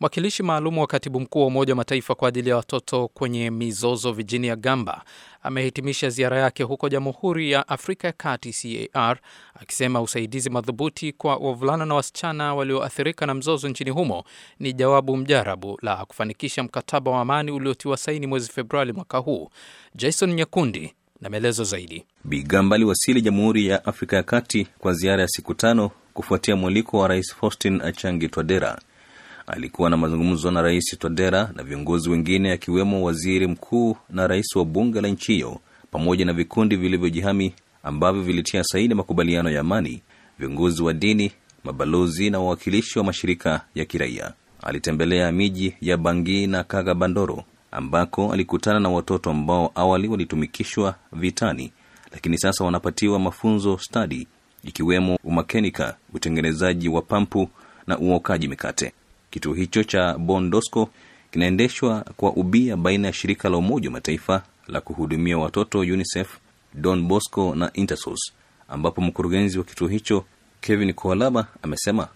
Mwakilishi maalum wa katibu mkuu wa Umoja wa Mataifa kwa ajili ya watoto kwenye mizozo Virginia Gamba amehitimisha ziara yake huko Jamhuri ya Afrika ya Kati CAR akisema usaidizi madhubuti kwa wavulana na wasichana walioathirika na mzozo nchini humo ni jawabu mjarabu la kufanikisha mkataba wa amani uliotiwa saini mwezi Februari mwaka huu. Jason Nyakundi na maelezo zaidi. Bigamba aliwasili Jamhuri ya Afrika ya Kati kwa ziara ya siku tano kufuatia mwaliko wa Rais Faustin Achangi Twadera. Alikuwa na mazungumzo na Rais Twadera na viongozi wengine akiwemo waziri mkuu na rais wa bunge la nchi hiyo pamoja na vikundi vilivyojihami ambavyo vilitia saini makubaliano ya amani, viongozi wa dini, mabalozi na wawakilishi wa mashirika ya kiraia. Alitembelea miji ya Bangi na Kaga Bandoro ambako alikutana na watoto ambao awali walitumikishwa vitani, lakini sasa wanapatiwa mafunzo stadi ikiwemo umakenika, utengenezaji wa pampu na uokaji mikate. Kituo hicho cha Bondosco kinaendeshwa kwa ubia baina ya shirika la Umoja wa Mataifa la kuhudumia watoto UNICEF, Don Bosco na Intersos, ambapo mkurugenzi wa kituo hicho Kevin Koalaba amesema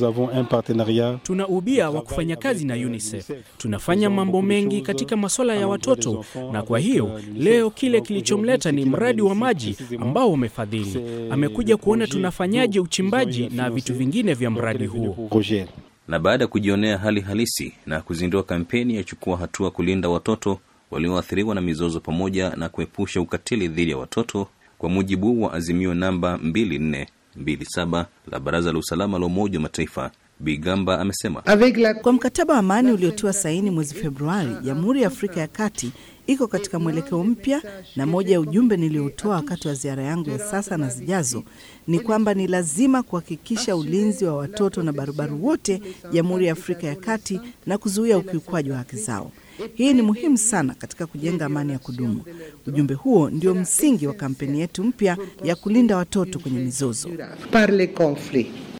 Tuna ubia wa kufanya kazi na UNICEF. Tunafanya mambo mengi katika masuala ya watoto, na kwa hiyo leo kile kilichomleta ni mradi wa maji ambao wamefadhili. Amekuja kuona tunafanyaje uchimbaji na vitu vingine vya mradi huo. Na baada ya kujionea hali halisi na kuzindua kampeni ya chukua hatua kulinda watoto walioathiriwa na mizozo pamoja na kuepusha ukatili dhidi ya watoto, kwa mujibu wa azimio namba 2427 la Baraza la Usalama la Umoja wa Mataifa, Bigamba amesema kwa mkataba wa amani uliotiwa saini mwezi Februari, Jamhuri ya Afrika ya Kati iko katika mwelekeo mpya, na moja ya ujumbe niliotoa wakati wa ziara yangu ya sasa na zijazo ni kwamba ni lazima kuhakikisha ulinzi wa watoto na barubaru wote Jamhuri ya Afrika ya Kati na kuzuia ukiukwaji wa haki zao. Hii ni muhimu sana katika kujenga amani ya kudumu. Ujumbe huo ndio msingi wa kampeni yetu mpya ya kulinda watoto kwenye mizozo.